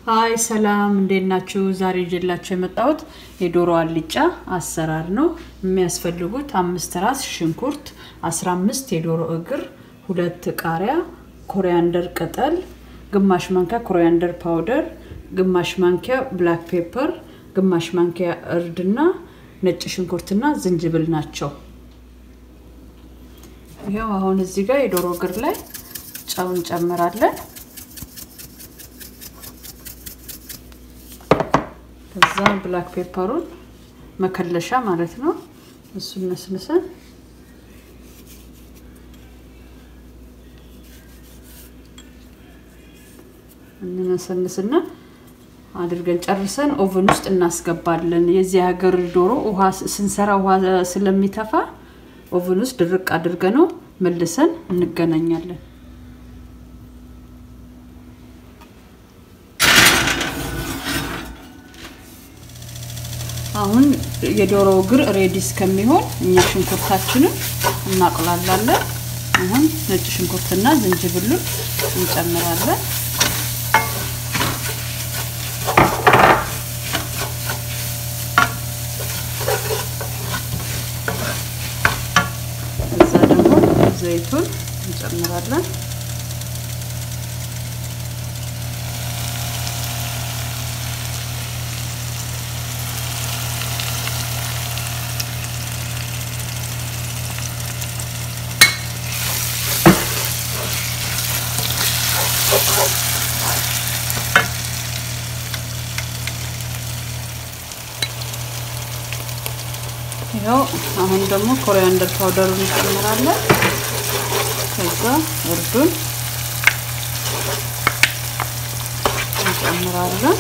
ሀይ ሰላም፣ እንዴት ናችሁ? ዛሬ ይዤላችሁ የመጣሁት የዶሮ አልጫ አሰራር ነው። የሚያስፈልጉት አምስት ራስ ሽንኩርት፣ 15 የዶሮ እግር፣ ሁለት ቃሪያ፣ ኮሪያንደር ቅጠል፣ ግማሽ ማንኪያ ኮሪያንደር ፓውደር፣ ግማሽ ማንኪያ ብላክ ፔፐር፣ ግማሽ ማንኪያ እርድና ነጭ ሽንኩርትና ዝንጅብል ናቸው። ይኸው አሁን እዚህ ጋር የዶሮ እግር ላይ ጨው እንጨምራለን። ከዛ ብላክ ፔፐሩን መከለሻ ማለት ነው። እሱን ነስንሰን እንነሰንስና አድርገን ጨርሰን ኦቨን ውስጥ እናስገባለን። የዚህ ሀገር ዶሮ ውሃ ስንሰራ ውሃ ስለሚተፋ ኦቨን ውስጥ ድርቅ አድርገ ነው መልሰን እንገናኛለን። አሁን የዶሮ እግር ሬዲ እስከሚሆን እኛ ሽንኩርታችንን እናቁላላለን። አሁን ነጭ ሽንኩርትና ዝንጅብሉን እንጨምራለን። እዛ ደግሞ ዘይቱን እንጨምራለን። ይኸው አሁን ደግሞ ኮሪያንደር ፓውደሩን እንጨምራለን። ከዛ እርዱን እንጨምራለን።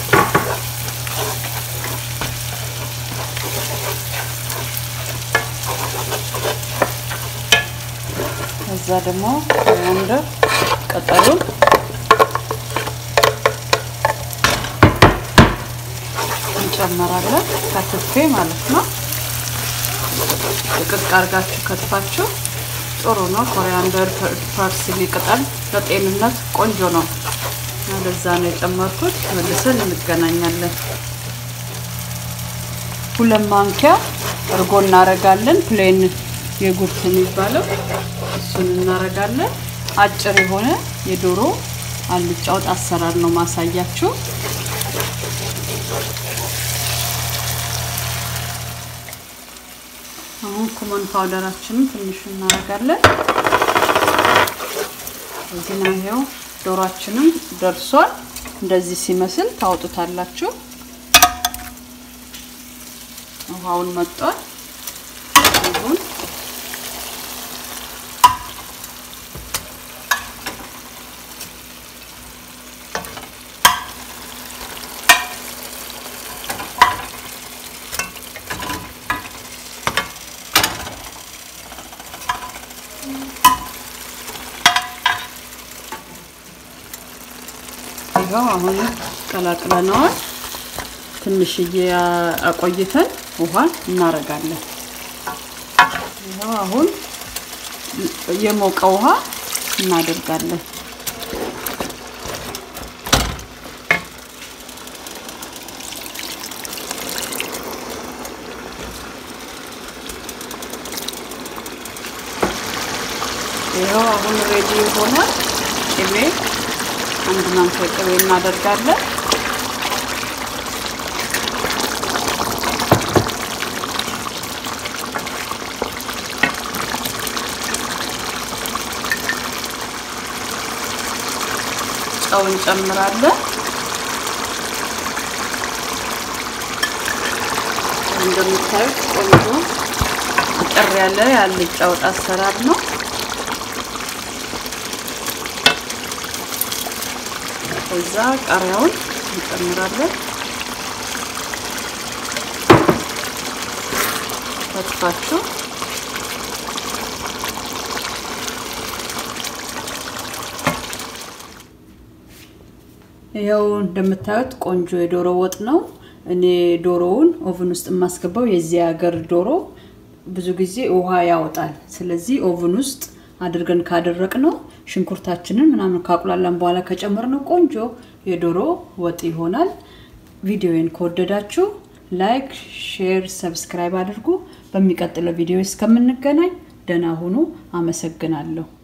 ከዛ ደግሞ ኮሪያንደር ቅጠሉን እንጨምራለን ከትፌ ማለት ነው። ጥቅቅ አድርጋችሁ ከትፋችሁ ጥሩ ነው። ኮሪያንደር ፓርስሊ ቅጠል ለጤንነት ቆንጆ ነው። ለዛ ነው የጨመርኩት። መልሰን እንገናኛለን። ሁለት ማንኪያ እርጎ እናረጋለን። ፕሌን የጉርት የሚባለው እሱን እናረጋለን። አጭር የሆነ የዶሮ አልጫ ወጥ አሰራር ነው ማሳያችሁ። አሁን ኩመን ፓውደራችንን ትንሽ እናደርጋለን። እዚህ ነው ይሄው ዶሯችንም ደርሷል። እንደዚህ ሲመስል ታወጡታላችሁ። ውሃውን መጧል። ይሁን ይኸው አሁን ቀላቅለነዋል። ትንሽዬ አቆይተን ውሃ እናረጋለን። ይኸው አሁን የሞቀ ውሃ እናደርጋለን። ይኸው አሁን ሬዲ ሆኗል። ቅቤ አንድ ማንኪያ ቅቤ እናደርጋለን። ጨው እንጨምራለን። እንደምታዩት ቆንጆ አጠር ያለ የአልጫ ወጥ አሰራር ነው። ከዛ ቃሪያውን እንጨምራለን። ከትፋችሁ ይኸው እንደምታዩት ቆንጆ የዶሮ ወጥ ነው። እኔ ዶሮውን ኦቭን ውስጥ የማስገባው የዚህ ሀገር ዶሮ ብዙ ጊዜ ውሃ ያወጣል። ስለዚህ ኦቭን ውስጥ አድርገን ካደረቅ ነው ሽንኩርታችንን ምናምን ካቁላላን በኋላ ከጨመር ነው ቆንጆ የዶሮ ወጥ ይሆናል። ቪዲዮን ከወደዳችሁ ላይክ፣ ሼር፣ ሰብስክራይብ አድርጉ። በሚቀጥለው ቪዲዮ እስከምንገናኝ ደህና ሁኑ። አመሰግናለሁ።